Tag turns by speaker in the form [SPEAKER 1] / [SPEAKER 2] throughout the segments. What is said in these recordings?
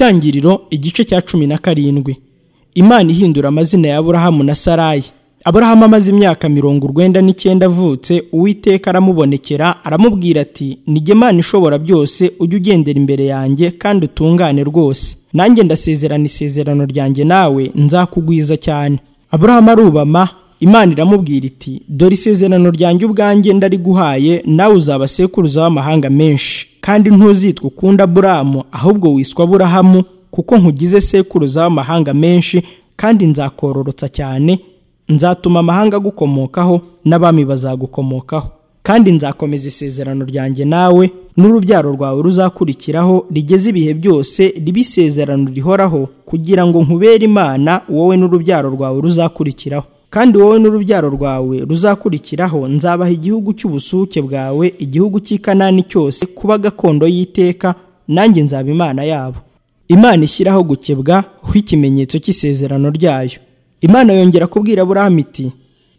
[SPEAKER 1] itangiriro igice cya cumi na karindwi imana ihindura amazina ya aburahamu na sarayi aburahamu amaze imyaka mirongo urwenda n'icyenda avutse uwiteka aramubonekera aramubwira ati nige imana ishobora byose ujye ugendera imbere yanjye kandi utungane rwose nanjye ndasezerana isezerano ryanjye nawe nzakugwiza cyane aburahamu arubama imana iramubwira iti dore isezerano ryanjye ubwanjye ndariguhaye nawe uzaba sekuruza w'amahanga menshi kandi ntuzitwa ukunda aburahamu ahubwo wiswa aburahamu kuko nkugize sekuruza w'amahanga menshi kandi nzakororotsa cyane nzatuma amahanga agukomokaho n'abami bazagukomokaho kandi nzakomeza isezerano ryanjye nawe n'urubyaro rwawe ruzakurikiraho rigeze ibihe byose riba isezerano rihoraho kugira ngo nkubere imana wowe n'urubyaro rwawe ruzakurikiraho kandi wowe n'urubyaro rwawe ruzakurikiraho nzabaha igihugu cy'ubusuke bwawe igihugu cy'ikanani cyose kuba gakondo y'iteka nanjye nzaba imana yabo imana ishyiraho gukebwa ho ikimenyetso cy'isezerano ryayo imana yongera kubwira aburahamu iti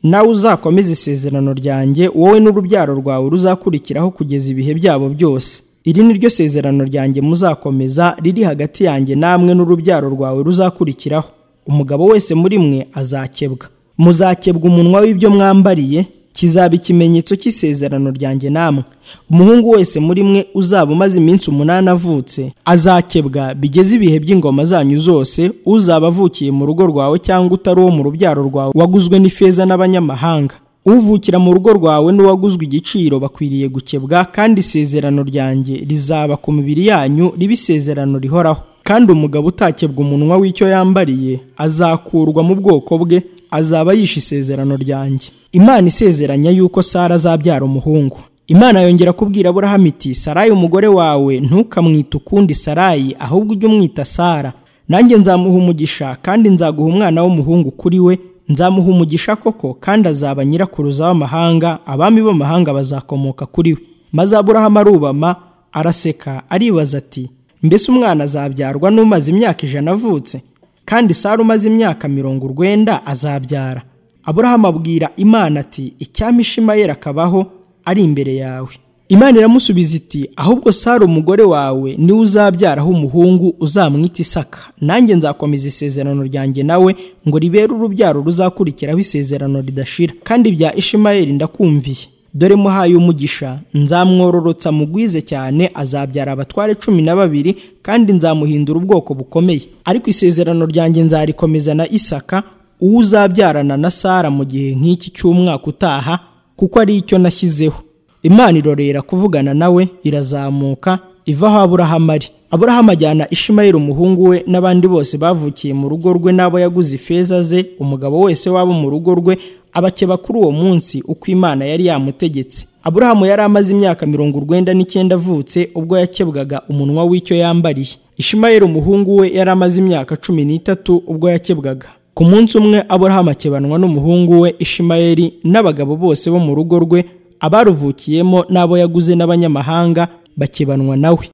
[SPEAKER 1] nawe uzakomeze isezerano ryanjye wowe n'urubyaro rwawe ruzakurikiraho kugeza ibihe byabo byose iri ni ryo sezerano ryanjye muzakomeza riri hagati yanjye namwe n'urubyaro rwawe ruzakurikiraho umugabo wese muri mwe azakebwa muzakebwa umunwa w'ibyo mwambariye kizaba ikimenyetso cy'isezerano ryanjye namwe umuhungu wese muri mwe uzaba umaze iminsi umunani avutse azakebwa bigeze ibihe by'ingoma zanyu zose uzaba avukiye mu rugo rwawe cyangwa utari uwo mu rubyaro rwawe waguzwe n'ifeza n'abanyamahanga uvukira mu rugo rwawe n'uwaguzwe igiciro bakwiriye gukebwa kandi isezerano ryanjye rizaba ku mibiri yanyu riba isezerano rihoraho kandi umugabo utakebwa umunwa w'icyo yambariye azakurwa mu bwoko bwe azaba yishe isezerano ryanjye imana isezeranya yuko sara azabyara umuhungu imana yongera kubwira aburahamu iti sarayi umugore wawe ntukamwite ukundi sarayi ahubwo ujye umwita sara nanjye nzamuha umugisha kandi nzaguha umwana w'umuhungu kuri we nzamuha umugisha koko kandi azaba nyirakuruza w'amahanga abami b'amahanga bazakomoka kuri we maze aburahamu arubama araseka aribaza ati mbese umwana azabyarwa n'umaze imyaka ijana avutse kandi sara umaze imyaka mirongo urwenda azabyara aburahamu abwira imana ati icyampa ishimayeli akabaho ari imbere yawe imana iramusubiza iti ahubwo sara umugore wawe niwe uzabyaraho umuhungu uzamwita isaka nanjye nzakomeza isezerano ryanjye nawe ngo ribere urubyaro ruzakurikiraho isezerano ridashira kandi bya ishimayeli ndakumviye dore muhaye umugisha nzamwororotsa mugwize cyane azabyara abatware cumi na babiri kandi nzamuhindura ubwoko bukomeye ariko isezerano ryanjye nzarikomeza na isaka uwo uzabyarana na sara mu gihe nk'iki cy'umwaka utaha kuko ari icyo nashyizeho imana irorera kuvugana nawe irazamuka iva aho aburahamu ari aburahamu ajyana ishimayeli umuhungu we n'abandi bose bavukiye mu rugo rwe n'abo yaguze ifeza ze umugabo wese wabo mu rugo rwe abakeba kuri uwo munsi uko imana yari yamutegetse aburahamu yari amaze imyaka mirongo urwenda n'icyenda avutse ubwo yakebwaga umunwa w'icyo yambariye ishimayeli umuhungu we yari amaze imyaka cumi n'itatu ubwo yakebwaga ku munsi umwe aburahamu akebanwa n'umuhungu we ishimayeli n'abagabo bose bo mu rugo rwe abaruvukiyemo n'abo yaguze n'abanyamahanga bakebanwa nawe